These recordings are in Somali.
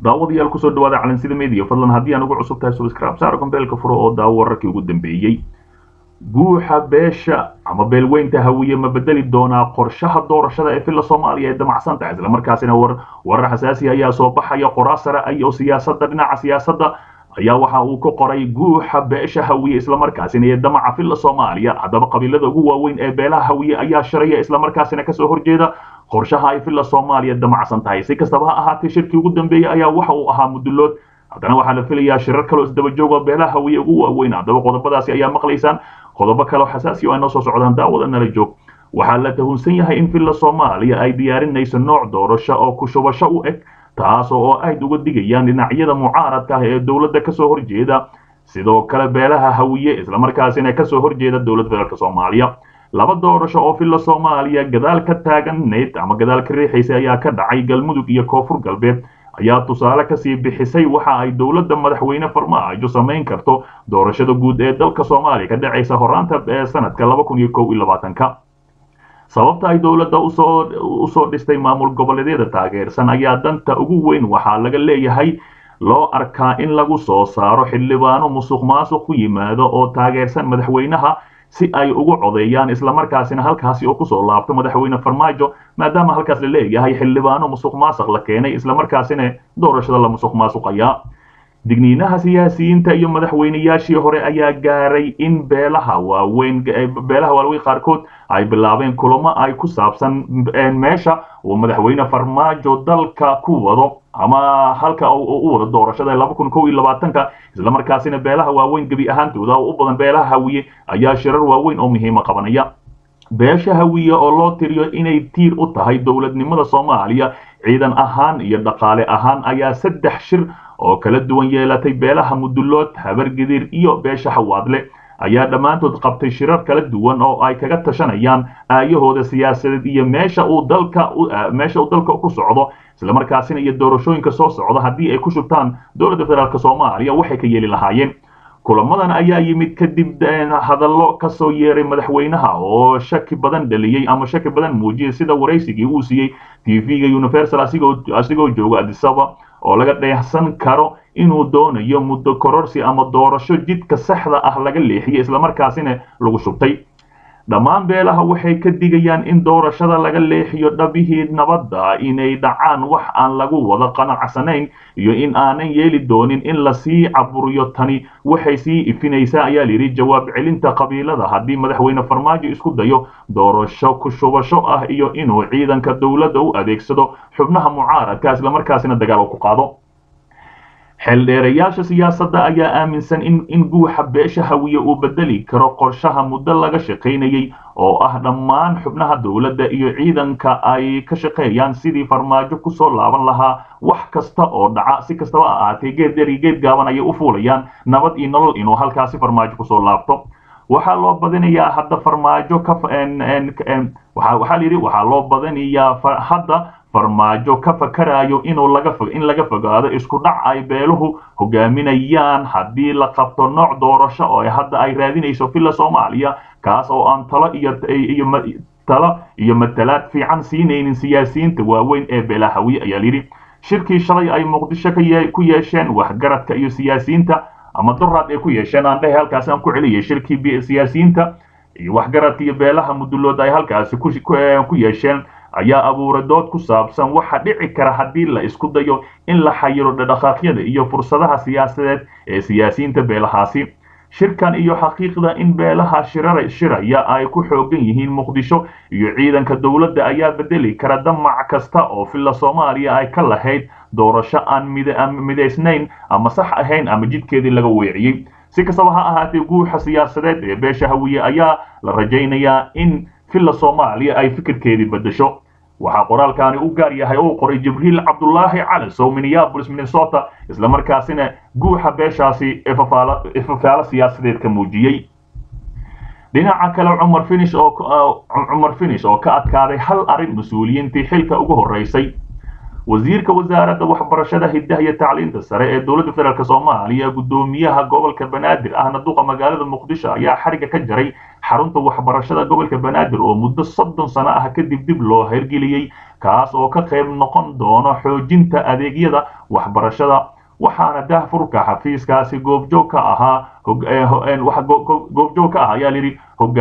daawadayaal kusoo dhawaada calansida media fadlan haddii aan ugu cusub tahay subscribe saar gombeelka furo oo daawo wararkii ugu dambeeyey guuxa beesha ama beelweynta hawiye ma bedeli doonaa qorshaha doorashada ee filla soomaaliya ee damacsan tahay islamarkaasina warar xasaasi ayaa soo baxaya qoraa sare iyo siyaasadda dhinaca siyaasadda ayaa waxa uu ka qoray guuxa beesha hawiye islamarkaasina ee damaca filla soomaaliya haddaba qabiilada ugu waaweyn ee beelaha hawiye ayaa shiraya islamarkaasina kasoo horjeeda qorshaha ay filla soomaaliya damacsan tahay si kastaba ha ahaatee shirkii ugu dambeeyey ayaa waxa uu ahaa mudulood haddana waxaa la filayaa shirar kaloo isdaba jooga beelaha hawiye ugu waaweyn haddaba qodobadaasi ayaa maqlaysaan qodobo kaleo xasaasi oo ay noo soo socdaan daawada nala joog waxaa la tuhunsan yahay in filla soomaaliya ay diyaarinayso nooc doorasho oo ku shubasho u eg taas oo aad uga digayaan dhinacyada mucaaradka ah ee dowladda kasoo horjeeda sidoo kale beelaha hawiye islamarkaasina kasoo horjeeda dowladda federaalk soomaaliya laba doorasho oo filla soomaaliya gadaal ka taaganayd ama gadaal ka riixaysa ayaa ka dhacay galmudug iyo koonfur galbeed ayaa tusaale kasii bixisay waxa ay dowladda madaxweyne farmaajo samayn karto doorashada guud ee dalka soomaaliya ka dhacaysa horaanta ee sanadka laba kun iyo kow iyo labaatanka sababta ay dowladda usoo usoo dhistay maamul goboleedyada taageersan ayaa danta ugu weyn waxaa laga leeyahay loo arkaa in lagu soo saaro xildhibaano musuq maasuq ku yimaado oo taageersan madaxweynaha si ay ugu codeeyaan islamarkaasina halkaasi oo kusoo laabto madaxweyne farmaajo maadaama halkaas la leeyahay xildhibaano musuq maasuq la keenay islamarkaasina doorashada la musuq maasuqayaa digniinaha siyaasiyiinta iyo madaxweyneyaashii hore ayaa gaaray in beelaha waaweyn beelaha waaweyn qaarkood ay bilaabeen kulamo ay ku saabsan meesha uu madaxweyne farmaajo dalka ku wado ama halka u wado doorashada laba kun kow iyo labaatanka islamarkaasina beelaha waaweyn gebi ahaantooda oo u badan beelaha hawiye ayaa shirar waaweyn oo muhiima qabanaya beesha hawiye oo loo tiriyo inay tiir u tahay dowladnimada soomaaliya ciidan ahaan iyo dhaqaale ahaan ayaa saddex shir oo kala duwan yeelatay beelaha mudulood habargidir iyo beesha xawaadle ayaa dhammaantood qabtay shirar kala duwan oo ay kaga tashanayaan aayahooda siyaasadeed iyo meesha uu dalka meesha uu dalka ku socdo islamarkaasina iyo doorashooyinka soo socda haddii ay ku shubtaan dowladda federaalk soomaaliya waxay ka yeeli lahaayeen kulamadan ayaa yimid kadib hadallo kasoo yeeray madaxweynaha oo shaki badan dhaliyey ama shaki badan muujiyay sida waraysigii uu siiyey tv-ga universal asigoo jooga adisaba oo laga dheehsan karo inuu doonayo muddo kororsi ama doorasho jidka saxda ah laga leexiyey islamarkaasina lagu shubtay dhammaan beelaha waxay ka digayaan in doorashada laga leexiyo dhabihii nabadda inay dhacaan wax aan lagu wada qanacsanayn iyo in aanan yeeli doonin in lasii caburiyo tani waxay sii ifinaysaa ayaa layidhi jawaab celinta qabiilada haddii madaxweyne farmaajo isku dayo doorasho ku shubasho ah iyo inuu ciidanka dowladda u adeegsado xubnaha mucaaradka islamarkaasina dagaal ku qaado xeeldheerayaasha siyaasadda ayaa aaminsan in in guuxa beesha hawiye uu bedeli karo qorshaha muddo laga shaqaynayey oo ah dhammaan xubnaha dowladda iyo ciidanka ay ka shaqeeyaan sidii farmaajo kusoo laaban lahaa wax kasta oo dhaca si kastaba ha ahaatee geed deri geed gaaban ayay u fuulayaan nabad iyo nolol inuu halkaasi farmaajo kusoo laabto waxaa loo badinayaa hadda farmaajo ka waxaa layidhi waxaa loo badinayaa hadda farmaajo ka fakarayo inuu laga in laga fogaado isku dhac ay beeluhu hogaaminayaan haddii la qabto nooc doorasho oo hadda ay raadinayso filla soomaaliya kaas oo aan talo iyo iyo talo iyo matalaad fiican siinaynin siyaasiyiinta waaweyn ee beelahawi ayaa layidhi shirkii shalay ay muqdisho ku yeesheen waxgaradka iyo siyaasiyiinta ama duraad ay ku yeesheen aan dhehe halkaasi aan ku celiyay shirkii siyaasiyiinta iyo waxgaradka iyo beelaha mudulood ay halkaasi ku yeesheen ayaa abuuray dood ku saabsan waxa dhici kara haddii la isku dayo in la xayiro dhaqaaqyada iyo fursadaha siyaasadeed ee siyaasiyiinta beelahaasi shirkan iyo xaqiiqda in beelaha shiraya ay ku xoogan yihiin muqdisho iyo ciidanka dowladda ayaa bedeli kara damac kasta oo filla soomaaliya ay ka lahayd doorasho aan midaysnayn ama sax ahayn ama jidkeedii laga weeciyey si kastaba ha ahaatee guuxa siyaasadeed ee beesha hawiye ayaa la rajaynayaa in filla soomaaliya ay fikirkeedii bedesho waxaa qoraalkaani u gaar yahay oo qoray jibriil cabdulaahi calasow minneabolis minnesota islamarkaasina guuxa beeshaasi ifafaalo siyaasadeed ka muujiyey dhinaca kale cumar finish oo cumar finish oo ka adkaaday hal arrin mas-uuliyiintii xilka ugu horeysay wasiirka wasaaradda waxbarashada hiddaha iyo tacliinta sare ee dowladda federaalk soomaaliya guddoomiyaha gobolka banaadir ahna duqa magaalada muqdisho ayaa xariga ka jaray xarunta waxbarashada gobolka banaadir oo muddo soddon sano ah kadib dib loo hirgeliyey kaas oo ka qayb noqon doono xoojinta adeegyada waxbarashada waxaana daahfurka xafiiskaasi goobjoog ka ahaa goobjoog ka ah ayaa layidhi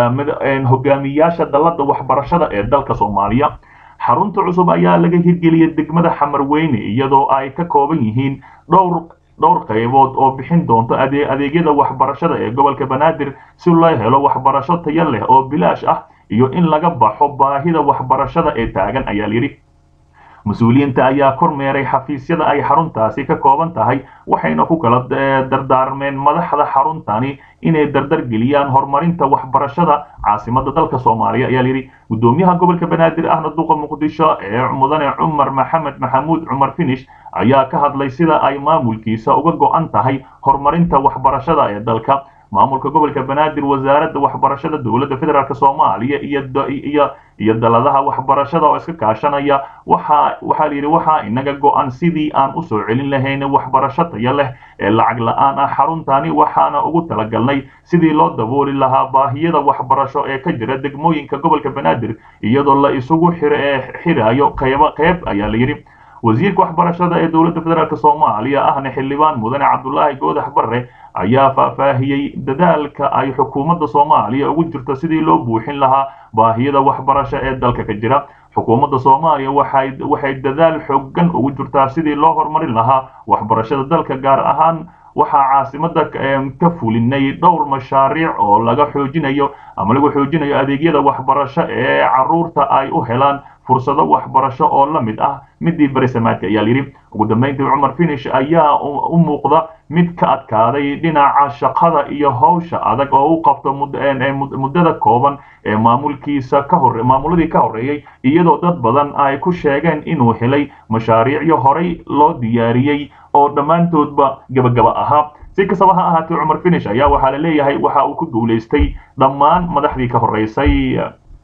hogaamiyaasha dalladda waxbarashada ee dalka soomaaliya xarunta cusub ayaa laga hirgeliyay degmada xamarweyne iyadoo ay ka kooban yihiin dhowr dhowr qaybood oo bixin doonto adeegyada waxbarashada ee gobolka banaadir si loo helo waxbarasho tayo leh oo bilaash ah iyo in laga baxo baahida waxbarashada ee taagan ayaa layidhi mas-uuliyiinta ayaa kormeeray xafiisyada ay xaruntaasi ka kooban tahay waxayna ku kala dardaarmeen madaxda xaruntani inay dardar geliyaan horumarinta waxbarashada caasimada dalka soomaaliya ayaa layidhi gudoomiyaha gobolka banaadir ahna duqa muqdisho ee mudane cumar maxamed maxamuud cumar finish ayaa ka hadlay sida ay maamulkiisa uga go-an tahay horumarinta waxbarashada ee dalka maamulka gobolka banaadir wasaaradda waxbarashada dowladda federaalk soomaaliya iyo iyo daladaha waxbarashada oo iska kaashanaya waxa waxaa layidhi waxaa inaga go-an sidii aan usoo celin lahayn waxbarasho tayo leh ee lacag la-aan ah xaruntani waxaana ugu talagalnay sidii loo dabooli lahaa baahiyada waxbarasho ee ka jira degmooyinka gobolka banaadir iyadoo la isugu xirayo qaybo qayb ayaa layidhi wasiirka waxbarashada ee dowladda federaalk soomaaliya ahna xildhibaan mudane cabdulaahi goodax barre ayaa faahfaahiyey dadaalka ay xukuumadda soomaaliya ugu jirto sidii loo buuxin lahaa baahiyada waxbarasho ee dalka ka jira xukuumadda soomaaliya waxay waxay dadaal xoogan ugu jirtaa sidii loo horumarin lahaa waxbarashada dalka gaar ahaan waxaa caasimada ka fulinay dhowr mashaariic oo laga xoojinayo ama lagu xoojinayo adeegyada waxbarasho ee caruurta ay u helaan fursado waxbarasho oo la mid ah midii berisamaadka ayaa layidhi ugu dambeyntii cumar finish ayaa u muuqda mid ka adkaaday dhinaca shaqada iyo howsha adag oo u qabto muddada kooban ee maamulkiisa ka hore maamuladii ka horreeyey iyadoo dad badan ay ku sheegeen inuu helay mashaariicyo horey loo diyaariyey oo dhammaantoodba gebagaba ahaa si kastaba ha ahaatee cumar finish ayaa waxaa la leeyahay waxa uu ku guulaystay dhammaan madaxdii ka horreysay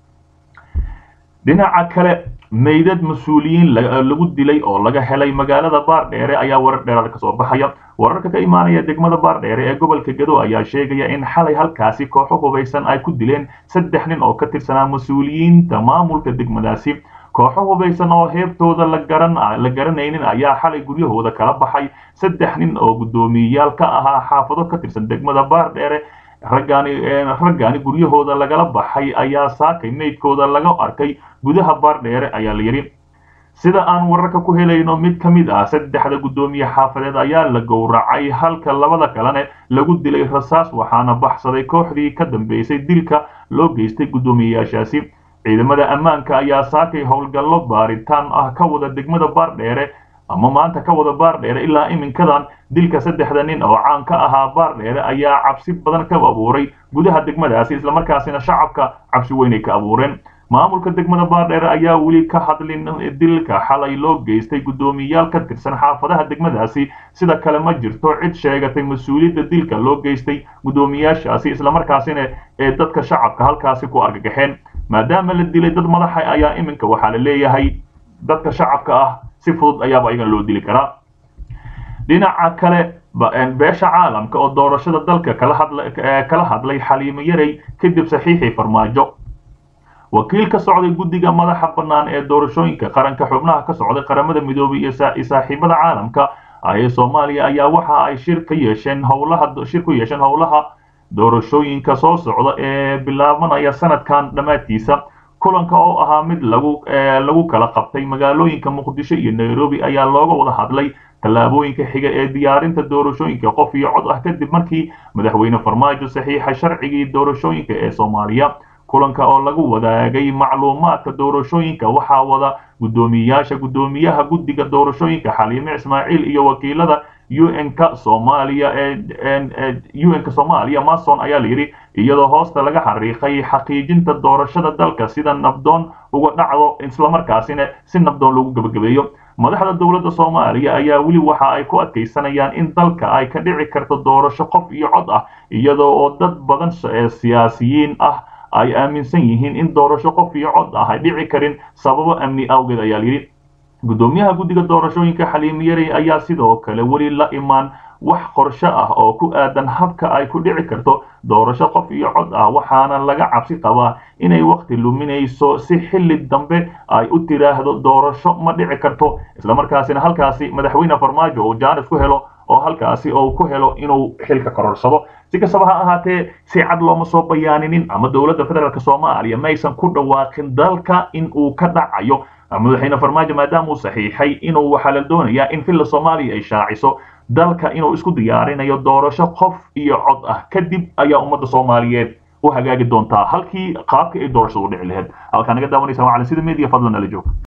dhinaca kale meydad mas-uuliyiin lagu dilay oo laga helay magaalada baardheere ayaa warar dheeraad ka soo baxaya wararka ka imaanaya degmada baardheere ee gobolka gado ayaa sheegaya in xalay halkaasi kooxo hubaysan ay ku dileen saddex nin oo ka tirsanaa mas-uuliyiinta maamulka degmadaasi kooxo hubaysan oo heebtooda la garan la garanaynin ayaa xalay guryahooda kala baxay saddex nin oo guddoomiyeyaal ka ahaa xaafado ka tirsan degmada baardheere raggaani raggaani guryahooda lagala baxay ayaa saakay meydkooda laga arkay gudaha baardheere ayaa la yidhi sida aan wararka ku helayno mid ka mid ah saddexda guddoomiye xaafadeed ayaa la gowracay halka labada kalene lagu dilay rasaas waxaana baxsaday kooxdii ka dambeysay dilka loo geystay guddoomiyeyaashaasi ciidamada ammaanka ayaa saakay howlgallo baaritaan ah ka wada degmada baardheere ama maanta ka wada baardheere ilaa iminkadan dilka saddexda nin oo caan ka ahaa baardheere ayaa cabsi badan ka abuuray gudaha degmadaasi islamarkaasina shacabka cabsi weynay ka abuureen maamulka degmada baardheere ayaa weli ka hadlin dilka xalay loo geystay guddoomiyayaal ka tirsan xaafadaha degmadaasi sida kale ma jirto cid sheegatay mas-uuliyadda dilka loo geystay guddoomiyaashaasi islamarkaasina ee dadka shacabka halkaasi ku argagaxeen maadaama la dilay dad madaxa ayaa iminka waxaa la leeyahay dadka shacabka ah si fudud ayaaba iyagan loo dili karaa dhinaca kale beesha caalamka oo doorashada dalka kala hadlay xaliimo yarey kadib saxiixii farmaajo wakiil ka socday guddiga madaxa bannaan ee doorashooyinka qaranka xubnaha ka socday qaramada midoobay iyo saaxiibada caalamka ee soomaaliya ayaa waxa ay shir ka yeesheen howlaha shir ku yeesheen howlaha doorashooyinka soo socda ee bilaabanaya sanadkan dhammaadkiisa kulanka oo ahaa mid lagu lagu kala qabtay magaalooyinka muqdisho iyo nairobi ayaa looga wada hadlay tallaabooyinka xiga ee diyaarinta doorashooyinka qof iyo cod ah kadib markii madaxweyne farmaajo saxiixa sharcigii doorashooyinka ee soomaaliya kulanka oo lagu wadaagay macluumaadka doorashooyinka waxaa wada guddoomiyayaasha guddoomiyaha guddiga doorashooyinka xaliime ismaaciil iyo wakiilada un-ka soomaaliya un-ka soomaaliya mason ayaa la yidhi iyadoo hoosta laga xariiqay xaqiijinta doorashada dalka sida nabdoon uga dhacdo islamarkaasina si nabdoon lagu gebagabeeyo madaxda dowladda soomaaliya ayaa weli waxa ay ku adkaysanayaan in dalka ay ka dhici karto doorasho qof iyo cod ah iyadoo oo dad badan siyaasiyiin ah ay aaminsan yihiin in doorasho qof iyo cod ah ay dhici karin sababo amni awgeed ayaa layidhi guddoomiyaha guddiga doorashooyinka xaliim yarey ayaa sidoo kale weli la imaan wax qorshe ah oo ku aadan habka ay ku dhici karto doorasho qof iyo cod ah waxaana laga cabsi qabaa inay waqti luminayso si xilli dambe ay u tiraahdo doorasho ma dhici karto islamarkaasina halkaasi madaxweyne farmaajo uu jaanis ku helo oo halkaasi uu ku helo inuu xilka kororsado si kastaba ha ahaatee si cad looma soo bayaaninin ama dowladda federaalk soomaaliya maysan ku dhawaaqin dalka in uu ka dhacayo madaxweyne farmaajo maadaama uu saxiixay inuu waxaa la doonayaa in villa soomaaliya ay shaaciso dalka inuu isku diyaarinayo doorasho qof iyo cod ah kadib ayaa ummadda soomaaliyeed u hagaagi doontaa halkii qaabka ay doorashadu u dhici lahayd halkaa naga daawanaysa waa cali sida media fadlan ala joog